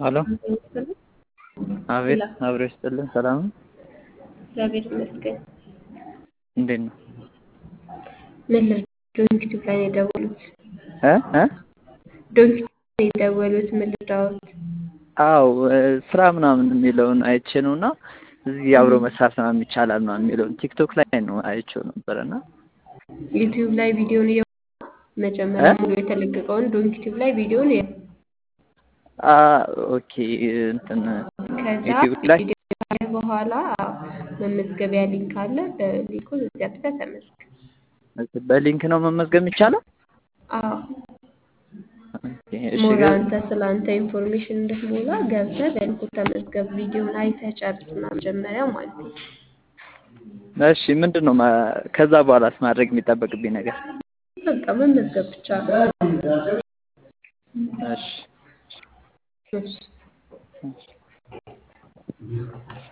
ሄሎ አቤት አብሮ ይስጥልን ሰላም ነው እግዚአብሔር ይመስገን። እንዴት ነው ምን ልርዳዎት? ዶንኪቲቭ ላይ ነው የደወሉት? እ እ ዶንኪቲቭ ላይ ነው የደወሉት? ምን ልርዳዎት? አዎ ስራ ምናምን የሚለውን አይቼ ነው እና እዚህ አብሮ መስራት ምናምን ይቻላል ምናምን የሚለውን ቲክቶክ ላይ ነው አይቼው ነበረ እና ዩቲዩብ ላይ ቪዲዮን እየ መጀመሪያ ሙሉ የተለቀቀውን ዶንኪቲቭ ላይ ቪዲዮን እየ አ ኦኬ እንትን ከዛ ዩቲዩብ ላይ ቪዲዮ ካየህ በኋላ መመዝገቢያ ሊንክ አለ። በሊንኩ ገብተህ ተመዝገብ። በሊንክ ነው መመዝገብ የሚቻለው? አዎ ኦኬ እሺ ሞር ገ- አንተ ስለ አንተ ኢንፎርሜሽን እንድትሞላ ገብተህ በሊንኩ ተመዝገብ። ቪዲዮን አይተህ ጨርስና መጀመሪያ ማለት ነው። እሺ ምንድን ነው ማ- ከዛ በኋላስ ማድረግ የሚጠበቅብኝ ነገር? በቃ መመዝገብ ብቻ ነው። እሺ እሺ